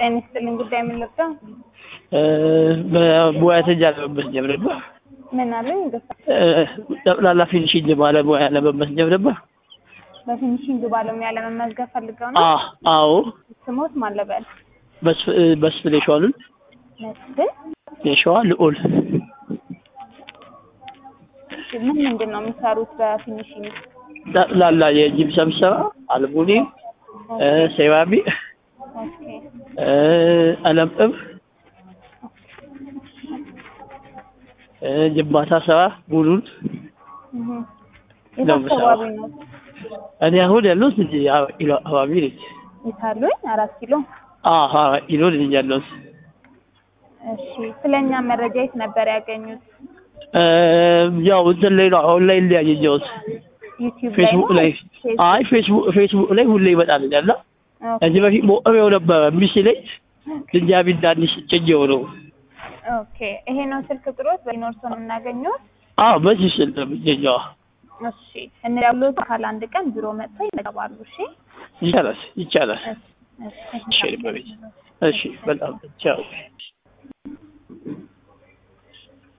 ጤና ይስጥልኝ። ጉዳይ ምን ልርዳው? በሙያተኛ ለመመስገብ ነበር። ምን አለኝ? ገሳ ጠቅላላ ፊኒሽንግ ባለሙያ ለመመስገብ ነበር። በፊኒሽንግ ባለሙያ ለመመዝገብ ፈልገው ነው። አ- አዎ ስሞት ማን ልበል? መስፍን የሸዋሉን መስፍን የሸዋ ልዑል ምን ምንድን ነው የሚሰሩት በፊኒሽንግ? ጠቅላላ የጂፕሰም ስራ፣ አልሙኒየም፣ ሴራሚክ፣ ኦኬ ቀለም ቅብ፣ ግንባታ ስራ ሙሉን እህ የት ነው አካባቢ የምሰራው። ነው እኔ አሁን ያለሁት እዚህ አራት ኪሎ አካባቢ ነኝ። የታሉኝ? አራት ኪሎ። አዎ አራት ኪሎ ነኝ ያለሁት። እሺ ስለኛ መረጃ የት ነበር ያገኙት? ያው እንትን ላይ ነው ኦንላይን ላይ ያገኘሁት ዩቲዩብ ላይ ፌስቡክ ነው? ላይ ፌስቡክ። አይ ፌስቡክ ፌስቡክ ላይ ሁሌ ይመጣልኛል እና ኦኬ ከዚህ በፊት ሞቅሬው ነበረ የሚስለኝ ድንጃቢ እንዳንሽ ጭኜው ነው። ኦኬ ይሄ ነው ስልክ ቁጥሮት በኢኖር ሰው የምናገኘው። አዎ በዚህ ስል ነው የሚገኘው። እሺ እንዲያውሎት አካል አንድ ቀን ቢሮ መጥተው ይመጣሉ። እሺ ይቻላል ይቻላል። እሺ እሺ እሺ በቤት እሺ በጣም ቻው